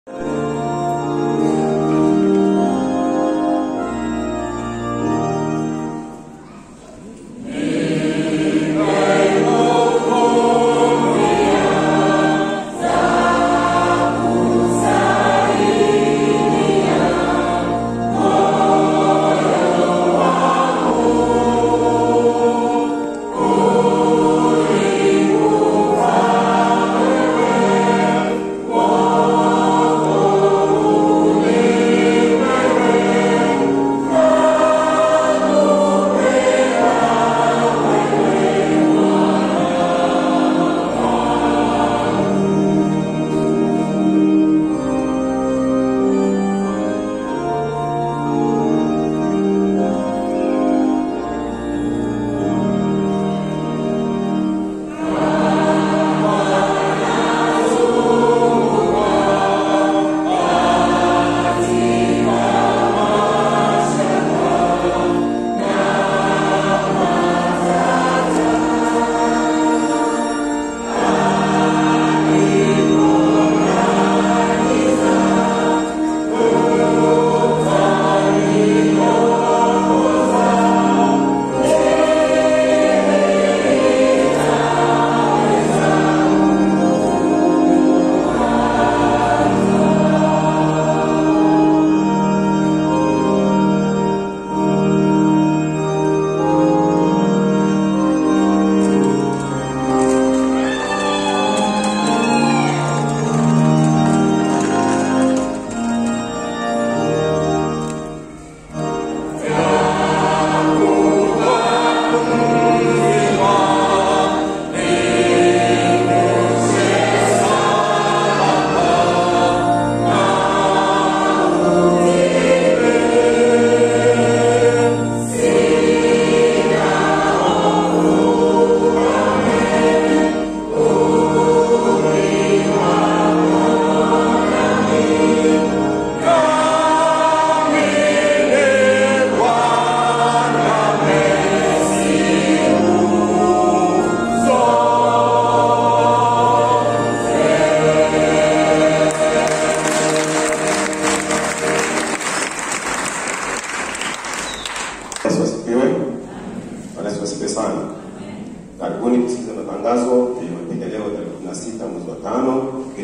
Yesu asifiwe. Bwana Yesu asifiwe sana. Karibuni kusikiza matangazo ya Jumapili leo tarehe 16 mwezi wa 5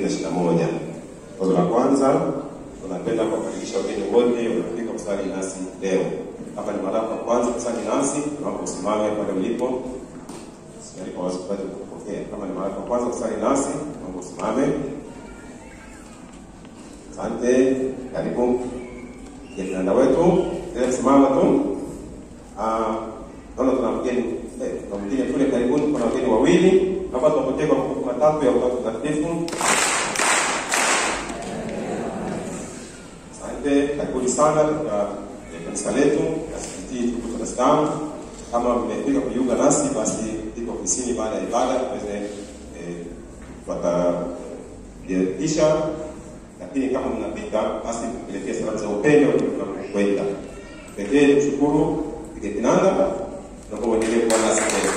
2021. Wazo la kwanza, tunapenda kuwakaribisha wageni wote waliofika kusali nasi leo. Hapa ni mara ya kwanza kusali nasi, naomba usimame pale ulipo. Sijali kwa wazo kupata kupokea. Kama ni mara ya kwanza kusali nasi, naomba usimame. Asante, karibu. Kijana wetu, leo simama tu. Ah, naona tuna mgeni eh, tuna mgeni kule karibuni, kuna wageni wawili hapa, tunapokea kwa makofi matatu ya Utatu Mtakatifu. Asante, karibuni sana katika eh, kanisa letu SDT tuko Dar es Salaam. Kama mmefika kujiunga nasi, basi iko ofisini baada ya ibada tuweze eh, watajiandikisha, lakini kama mnapita, basi tupelekee salamu za upendo tunapokwenda. Pekee kushukuru pige kinanda na kwa uendelee kuwa nasi leo.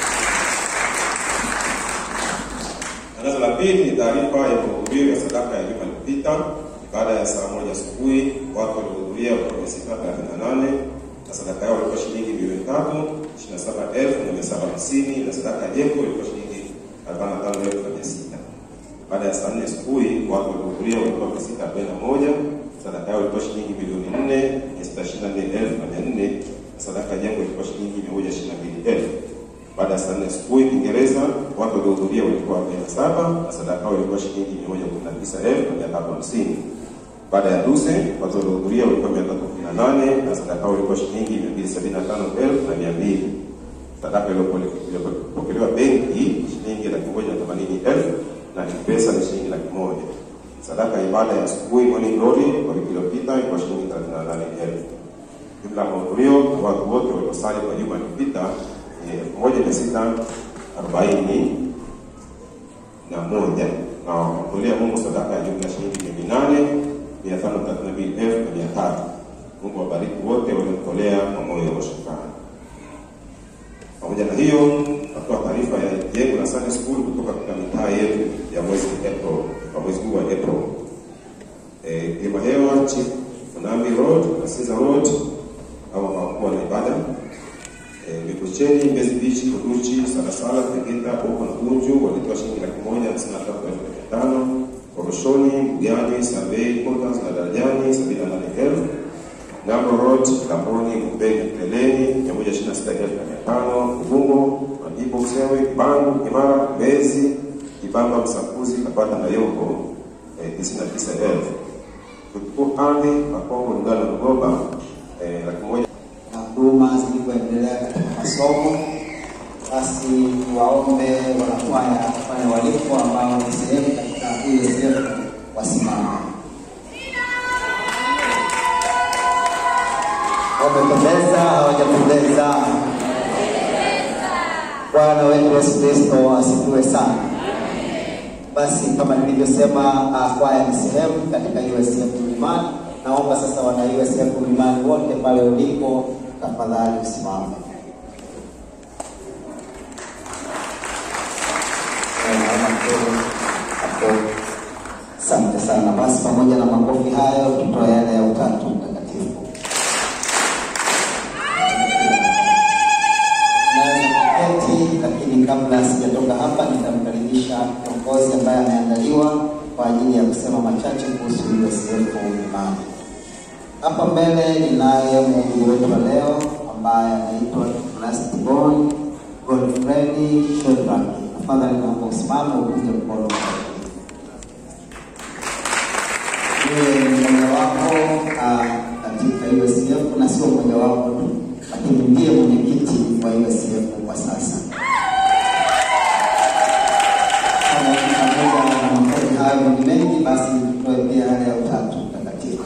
Tangazo la pili ni taarifa ya mahudhurio ya sadaka ya juma lililopita. Baada ya saa moja asubuhi, watu walihudhuria kutoka mia sita thelathini na nane na sadaka yao ilikuwa shilingi milioni tatu ishirini na saba elfu na mia saba hamsini na sadaka ya jengo ilikuwa shilingi arobaini na tano elfu na mia sita. Baada ya saa nne asubuhi, watu walihudhuria walikuwa mia sita arobaini na moja sadaka yao ilikuwa shilingi milioni nne mia sita ishirini na nne elfu na mia nne na sadaka ya jengo ilikuwa shilingi mia moja ishirini na mbili elfu. Baada ya saa nne asubuhi Kiingereza, watu waliohudhuria walikuwa arobaini na saba na sadaka yao ilikuwa shilingi mia moja kumi na tisa elfu na mia tatu hamsini. Baada ya Duse, watu waliohudhuria walikuwa mia tatu kumi na nane na sadaka yao ilikuwa shilingi mia mbili sabini na tano elfu na mia mbili. Sadaka iliyopokelewa benki shilingi laki moja na themanini elfu na pesa ni shilingi laki moja. Sadaka ya ibada ya asubuhi morning glory kwa wiki iliyopita ilikuwa shilingi thelathini na nane elfu. Jumla ya mahudhurio na watu wote waliosali kwa juma lililopita ni elfu moja mia sita arobaini na moja na wakamtolea Mungu sadaka ya jumla shilingi milioni nane mia tano thelathini na mbili elfu na mia tatu. Mungu wabariki wote waliomtolea kwa moyo wa shukrani. Pamoja na hiyo, natoa taarifa ya jengo la Sunday School kutoka katika mitaa yetu ya mwezi April, kwa mwezi huu wa April. eh, Kilima Hewa, Chief Funambi Road, Asiza Road au hawakuwa na ibada eh, Mikocheni, Mbezi Beach, Kunduchi, Salasala, Tegeta, Boko na Bunju walitoa shilingi laki moja hamsini na tatu elfu mia tano Koroshoni, Bugani, Survey, Quarters na Darajani sabini na nane elfu Ngambo Road, Kamboni, Mbeni, Peleni mia moja ishirini na sita elfu na mia tano Ubungo, Madibo, Usewe, Bangu, Imara, Mbezi, Kibamba, Msakuzi, Kabata na Yombo eh, tisini na tisa elfu Kutuku Ardhi, Makongo, Lugalo, Lugoba eh, laki moja na huduma zilivyoendelea katika masomo, basi waombe wanakwaya wafanye waliko ambao ni sehemu katika ESF wasimame. Wamependeza, hawajapendeza? Bwana wetu Yesu Kristo asifiwe sana. Basi kama nilivyosema, uh, kwaya ni sehemu katika USF Mlimani. Naomba sasa wana USF Mlimani wote pale ulipo, tafadhali usimame. Eh, naona kidogo hapo. Asante sana. Basi pamoja na makofi hayo, tutoe yale ya Utatu Mtakatifu. Keti, lakini kabla sijatoka hapa nitamkaribisha kiongozi ambaye ameandaliwa kwa ajili ya kusema machache kuhusu USF Mlimani. Hapa mbele ninaye mhubiri wetu wa leo ambaye anaitwa Lastborn Godfrey Shedrack. Tafadhali naomba usimame upige mkono yeye ni mojawapo ah, katika USF na sio mojawapo tu, lakini ndiye mwenyekiti wa USF kwa sasa. Kama pamoja na makofi hayo ni mengi, basi tutoe pia yale ya Utatu Mtakatifu.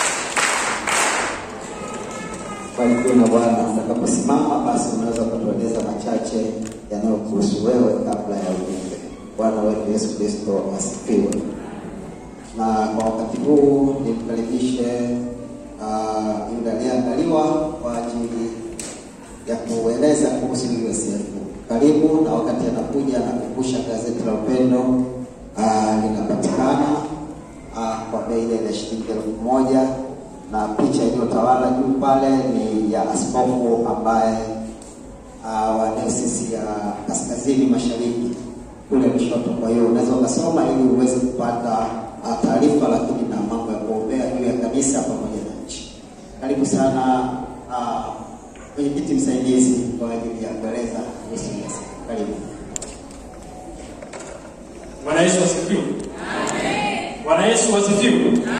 Barikiwe na Bwana. Utakaposimama basi unaweza kutueleza machache yanayokuhusu wewe kabla ya ujumbe. Bwana wetu Yesu Kristo asifiwe na kwa wakati huu nimkaribishe uh, yule aliyeandaliwa kwa ajili ya kueleza kuhusu USF. Karibu, na wakati anakuja anakumbusha gazeti la Upendo uh, linapatikana uh, kwa bei ile ya shilingi elfu moja na picha iliyotawala juu pale ni ya askofu ambaye uh, wa dayosisi ya kaskazini mashariki kule Lushoto. Kwa hiyo unaweza ukasoma ili uweze kupata uh, taarifa, lakini na mambo ya kuombea juu ya kanisa pamoja na nchi. Karibu sana uh, mwenyekiti msaidizi kwa ajili ya kueleza kuhusu USF. Karibu. Bwana Yesu asifiwe. Bwana Yesu asifiwe.